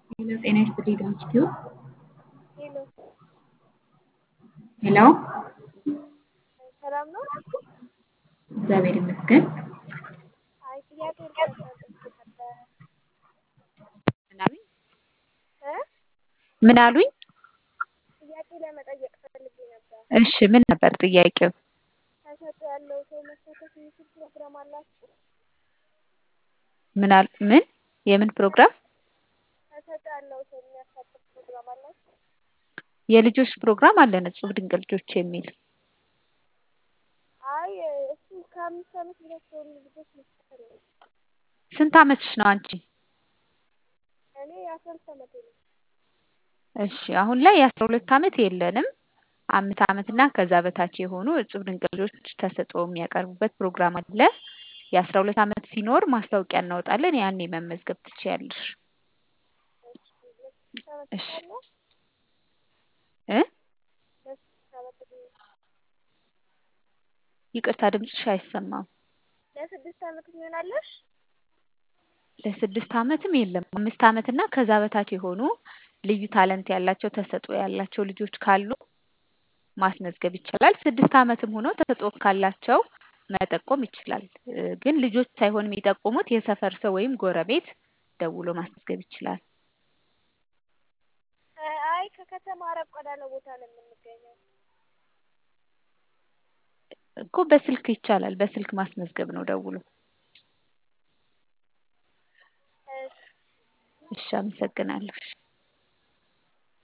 ሄሎ ጤና ይስጥልኝ ዶንኪቲዩ ሄሎ ሄሎ ሰላም ነው? እግዚአብሔር ይመስገን። አይ ጥያቄ ልጠይቅ ነበር ምን አሉኝ? እ ምን አሉኝ? ጥያቄ ለመጠየቅ ፈልጌ ነበር። እሺ ምን ነበር ጥያቄው? ተሰጥኦ ያለው ሰው መሳተፍ የሚችል ፕሮግራም አላችሁ? ምን አል ምን የምን ፕሮግራም? ተሰጥኦ ያለው ሰው የሚያሳትፍ ፕሮግራም አላችሁ? የልጆች ፕሮግራም አለን እጹብ ድንቅ ልጆች የሚል አይ እሱ ከአምስት ዓመት በታች የሆኑ ልጆች መሰለኝ። ስንት አመትሽ ነው አንቺ? እኔ የአስራ ሁለት ዓመቴ ነው። እሺ አሁን ላይ የአስራ ሁለት አመት የለንም። አምስት አመት እና ከዛ በታች የሆኑ እጹብ ድንቅ ልጆች ተሰጥኦ የሚያቀርቡበት ፕሮግራም አለ። የአስራ ሁለት አመት ሲኖር ማስታወቂያ እናወጣለን። ያኔ መመዝገብ ትችያለሽ። ለስድስት ዓመት እሺ አለ እ ለስድስት ዓመት ዕድሜ ይቅርታ ድምፅሽ አይሰማም። ለስድስት ዓመት ትሆናለሽ? ለስድስት አመትም የለም አምስት አመት እና ከዛ በታች የሆኑ ልዩ ታለንት ያላቸው ተሰጥኦ ያላቸው ልጆች ካሉ ማስመዝገብ ይቻላል። ስድስት አመትም ሆኖ ተሰጥኦ ካላቸው መጠቆም ይችላል። እ ግን ልጆች ሳይሆን የሚጠቁሙት የሰፈር ሰው ወይም ጎረቤት ደውሎ ማስመዝገብ ይችላል። አይ ከከተማ ራቅ ወዳለ ቦታ ነው የምንገኘው። እኮ በስልክ ይቻላል። በስልክ ማስመዝገብ ነው ደውሎ። እሺ እሺ አመሰግናለሁ። እሺ